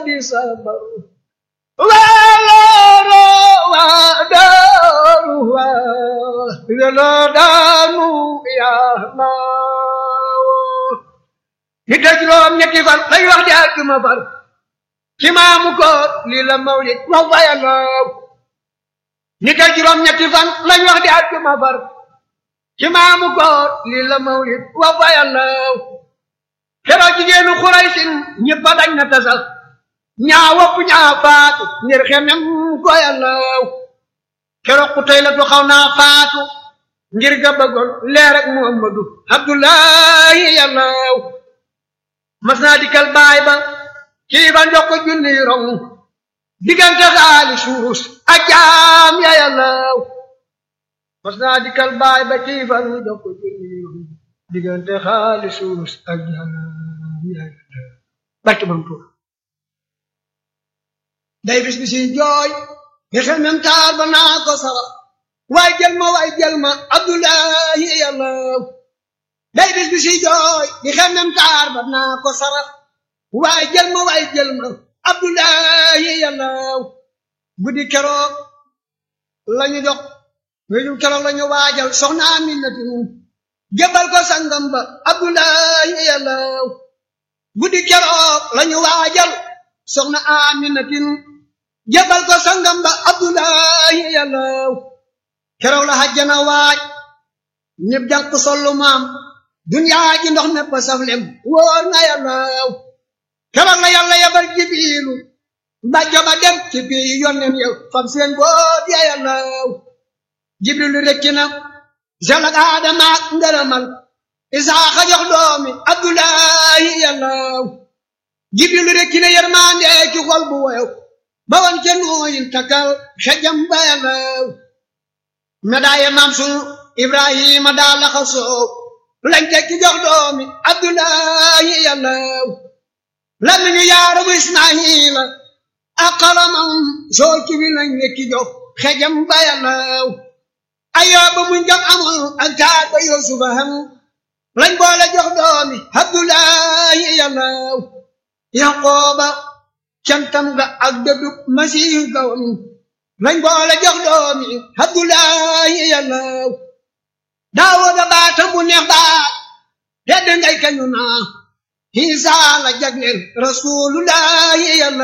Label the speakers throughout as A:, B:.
A: di sabar walooro waa daaru waa yàlla daanu yàlla nit ak juróom ñetti fan lay wax di àjjuma far ci maamu koor lii la mawlid wax fa yàlla nit ak juróom ñetti fan lañ wax di àjjuma far ci maamu koor lii la mawlid wax fa yàlla keroog jigéenu xuraysin ñëpp a dañ na tasal ñaa wopp ñaa faatu ngir xemem ko yàlla keroog ku tey la tu xaw naa faatu ngir ga bëggoon leer ak muhammadu abdullahi yàlla mas naa dikkal baay ba kii ba njox ko junni rong diggante xaali suus ak jaam ya yàlla mas naa dikkal baay ba kii ba njox ko junni rong diggante xaali suus ak jaam ya yàlla barke bam tuur day bis bi si jooy ngir mem taar ba naa ko sara waay jël ma waay jël ma abdullahi yàlla day bis bi si jooy di xemem taar ba naa ko sara waay jël ma waay jël ma abdullahi yàlla guddi keroog lañu jox wéju keroog lañu waajal soxna aminatu jëbal ko sangam ba abdullahi yàlla guddi keroog lañu waajal soxna aminatin jabal ko sangam ba abdullahi yàlla keroog la hajjana waaj ñëpp jànq sollu maam duniyaa ji ndox nepp saflem wóor na yàlla keroog la yàlla yabal jibiilu mbàjjo ba dem ci bii yonnen yow fam seen boot ya yàlla jibrilu rekki na selak aadama ak ngërëmal isaaxa jox doomi abdullahi yàlla jibrilu rekki na yermande ci xol bu woyow ba woon ca nooyin takkal xejam ba yàlla medaaye maam sunu ibrahima daa laxa soow lañ tekki jox doomi abdullahi yàlla lan ñu yaarabu ismaila ak xalamam soo ci bi lañ nekki jox xejam ba yàlla ayooba muñ jam amul ak taar ba yusufa ham lañ boole jox doomi abdullahi yàlla yaqooba cantam ga ak dëddub masiih gawam lañ boole jox doomi abdullahi yàlla daawuda baatam bu neex baat tedd ngay kañu naa Isa la jagleel rasulullahi yàlla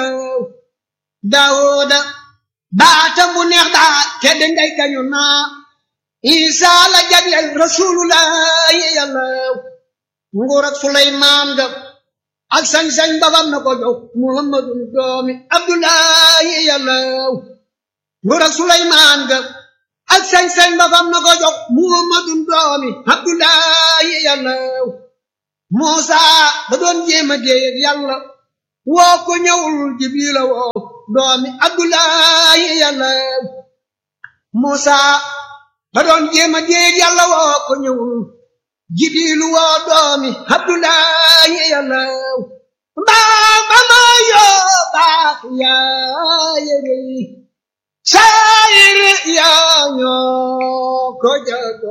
A: daawuda baatam bu neex baat tedd ngay kañu naa Isa la jagleel rasulullahi yàlla nguur ak Suleymaan ga ak sañ-sañ babam na ko jox muhammadun doomi abdullahi yàlla nguur ak suleymaan ga ak sañ-sañ babam na ko jox muhammadun doomi abdullahi yàlla muusa da doon jéem a déeyeg yàlla woo ko ñëwul jibrila woo doomi abdullahi yàlla muusa da doon jéem a déeyeg yàlla woo ko ñëwul jibilu woo doomi abdullahi yàlla baax ba ma yoo baax yaa yëre saayir yaa ñoo ko jago